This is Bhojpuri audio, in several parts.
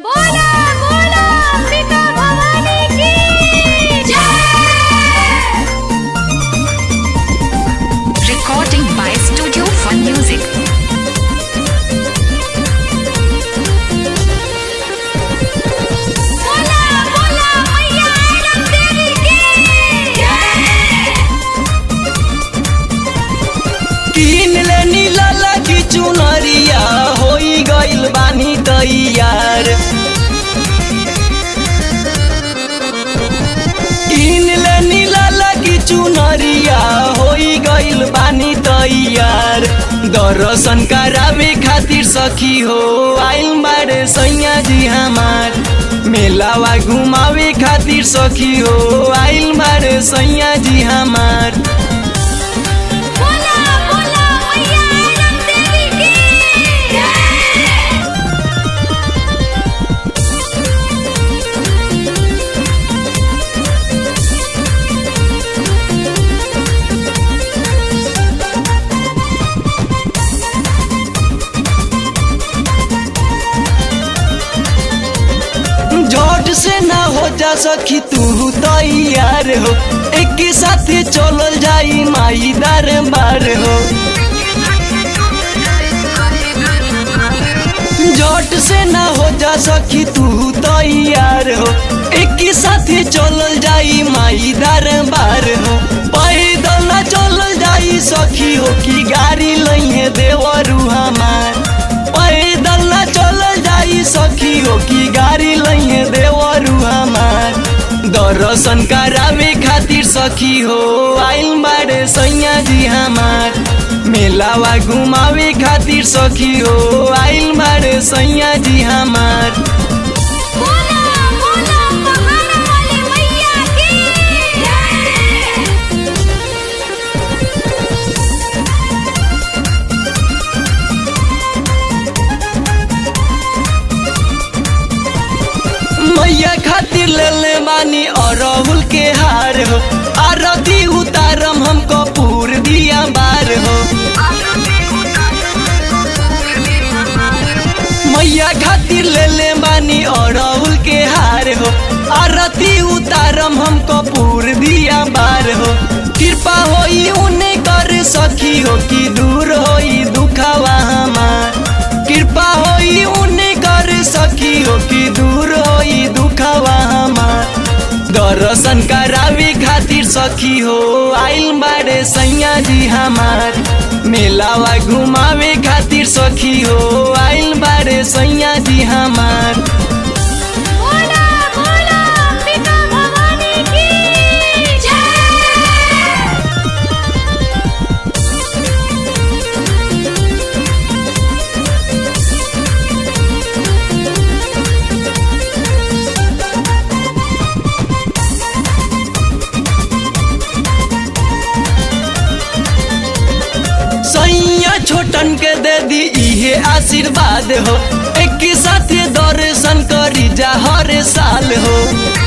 बोला बोला अंबिका भवानी की जय Recording by Studio Fun Music. बोला बोला मैया आरम देवी की जय किन ले नीला लगी चुनरिया होई गइल बानी तैयार किन ले नीला लगी चुनरिया होई गइल बानी तैयार दर्शन करावे खातिर सखी हो आइल मारे सैया जी हमार मेलावा घुमावे खातिर सखी हो आइल मारे सैया जी हमार बोला बोला मैया आरम देवी की जय झट से ना हो जा सखी तू तैयार हो एक साथ चलल जाई माई दरबार हो झट से ना हो जा सखी तू तैयार हो एक साथ चलल जाई माई दरबार हो पैदल ना चलल जाई सखी हो कि गाड़ी लइहे देवरू हमार पैदल ना चलल जाई सखी हो कि गाड़ी लइहे देवरू हमार दर्शन करावे खातिर सखी हो आइल बारे सैया जी हमार मेलावा घुमावे खातिर सखी हो आइल बारे सैया जी हमार बोला बोला पहाड़ वाली मैया की जय मैया खातिर ले ले मानी अरहुल के हार हो आरती उतारम हम कपूर दिया बार हो मैया खातिर ले ले मानी अरहुल के हार हो आरती उतारम हम कपूर दिया बार हो कृपा होई उन्हें कर सखी हो कि दूर होई दुखावा हमार कृपा होई उन्हें कर सखी हो कि दूर होई दुखावा हमार दर्शन करावे खातिर सखी हो आइल बारे सैया जी हमार मेलावा घुमावे खातिर सखी हो आइल बारे सैया जी हमार बोला बोला अंबिका भवानी की जय सैया छोटन के दे दी इहे आशीर्वाद हो एक साथ दर्शन करी जा हर साल हो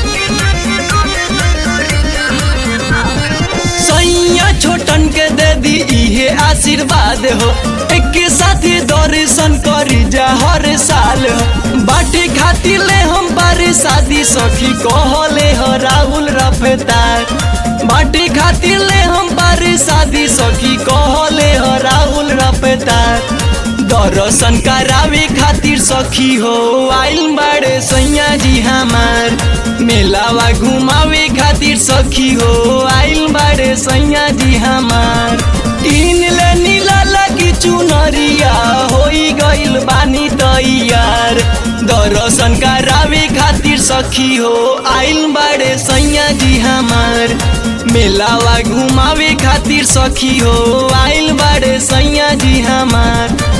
सैया छोटन के दे दी इहे आशीर्वाद हो एक साथ दर्शन करी जा हर साल हो बाटे खातिर ले हम बारे शादी सखी कहले हो राहुल रफतार बाटे खातिर ले हम बारे शादी सखी कहले हो राहुल रफतार दर्शन करावे खातिर सखी हो आइल बाड़े सैया जी हमार मेलावा घुमावे खातिर सखी हो आइल बाड़े सैया जी हमार तीन ले नीला लगी चुनरिया होई गइल बानी तैयार दर्शन करावे खातिर सखी हो आइल बाड़े सैया जी हमार मेलावा घुमावे खातिर सखी हो आइल बाड़े सैया जी हमार